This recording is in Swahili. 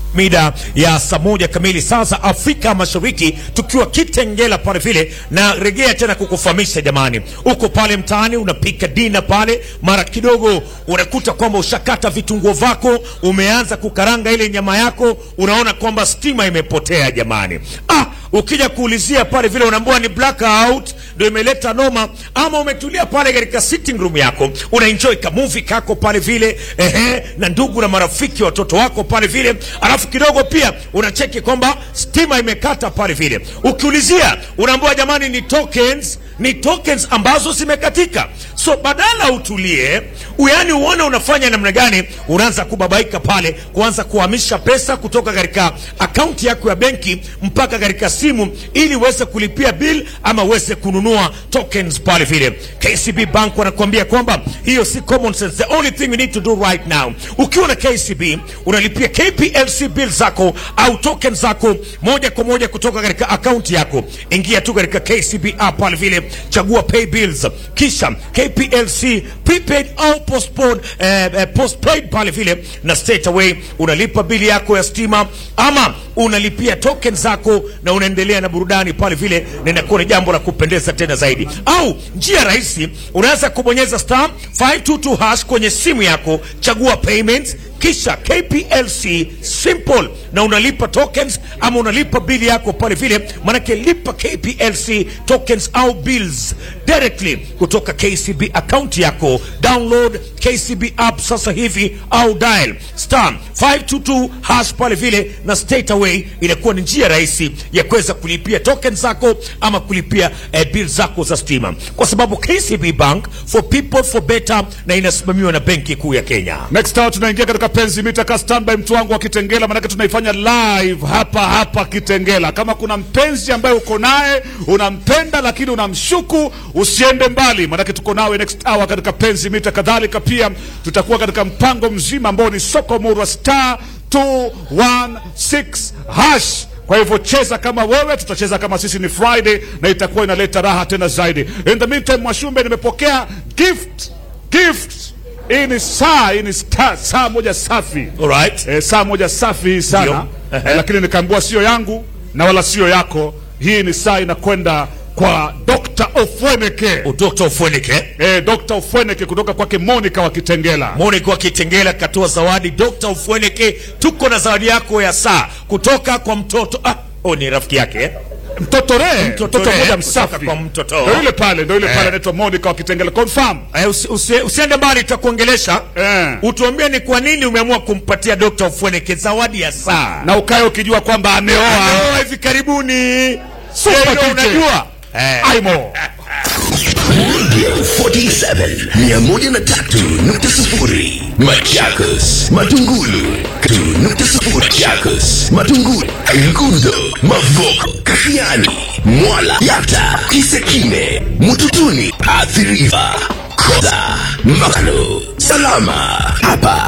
mida ya saa moja kamili saa za Afrika Mashariki, tukiwa Kitengela pale vile, na regea tena kukufahamisha jamani, uko pale mtaani unapika dina pale, mara kidogo unakuta kwamba ushakata vitunguo vako, umeanza kukaranga ile nyama yako, unaona kwamba stima imepotea jamani. Ah, ukija kuulizia pale vile unaambiwa ni blackout ndio imeleta noma, ama umetulia pale katika sitting room yako una enjoy ka movie kako pale vile ehe, na ndugu na marafiki watoto wako pale vile, alafu kidogo pia unacheki kwamba stima imekata pale vile, ukiulizia unaambiwa jamani, ni tokens ni tokens ambazo zimekatika. So badala utulie, yani uone unafanya namna gani, unaanza kubabaika pale, kuanza kuhamisha pesa kutoka katika akaunti yako ya benki mpaka katika simu, ili uweze kulipia bill ama uweze kununua tokens pale vile. KCB Bank wanakuambia kwamba hiyo si common sense. The only thing you need to do right now, ukiwa na KCB unalipia KPLC bill zako au token zako moja kwa moja kutoka katika akaunti yako. Ingia tu katika KCB app pale vile chagua pay bills, kisha KPLC prepaid au postpaid, eh, eh, postpaid pale vile, na straight away unalipa bili yako ya stima ama unalipia token zako na unaendelea na burudani pale vile, na inakuwa ni jambo la kupendeza tena zaidi. Au njia rahisi, unaweza kubonyeza star 522 hash kwenye simu yako, chagua payments kisha KPLC simple na unalipa tokens ama unalipa bili yako pale vile, manake lipa KPLC tokens au bills directly kutoka KCB account yako. Download KCB app sasa hivi au dial star 522 hash pale vile, na straight away inakuwa ni njia rahisi ya kuweza kulipia tokens zako ama kulipia eh, bill zako za stima, kwa sababu KCB Bank for people for better, na inasimamiwa na Benki Kuu ya Kenya. Next hour tunaingia katika penzi mita ka standby, mtu wangu wa Kitengela, manake tunaifanya live hapa hapa Kitengela. Kama kuna mpenzi ambaye uko naye unampenda, lakini unamshuku, usiende mbali, manake tuko nawe next hour katika penzi mita. Kadhalika pia tutakuwa katika mpango mzima ambao ni soko murwa star 216 hash kwa hivyo cheza kama wewe, tutacheza kama sisi. Ni Friday na itakuwa inaleta raha tena zaidi. In the meantime, Mwashumbe, nimepokea gift gift. Hii ni saa, hii ni sta- saa moja safi Alright. eh, saa moja safi hii sana Ndio. eh, lakini nikaambiwa sio yangu na wala sio yako. Hii ni saa inakwenda kwa Dr. Ofweneke Dr. Ofweneke eh, Dr. Ofweneke kutoka kwake Monica wa Kitengela. Monica wa Kitengela katoa zawadi. Dr. Ofweneke, tuko na zawadi yako ya saa kutoka kwa mtoto ah, oh, ni rafiki yake eh? Mtoto re Mtoto mtoto Re, mmoja kutoka msafi, kwa mtoto. ndio yule pale, ndio yule Eh. pale anaitwa Monica wa Kitengela. Confirm Eh, usi, usi, usiende mbali, tutakuongelesha Eh. utuambie ni kwa nini umeamua kumpatia Dr. Ofweneke zawadi ya saa na ukae ukijua kwamba ameoa Ameoa hivi karibuni. Super Yeye ndio DJ. unajua eh. Aimo. 47 103.0 Machakos Matungulu 2.0 Machakos Matungulu Ngundo Mavoko Kafiani Mwala Yata Kisekine Mututuni Athi River Koda Makano Salama hapa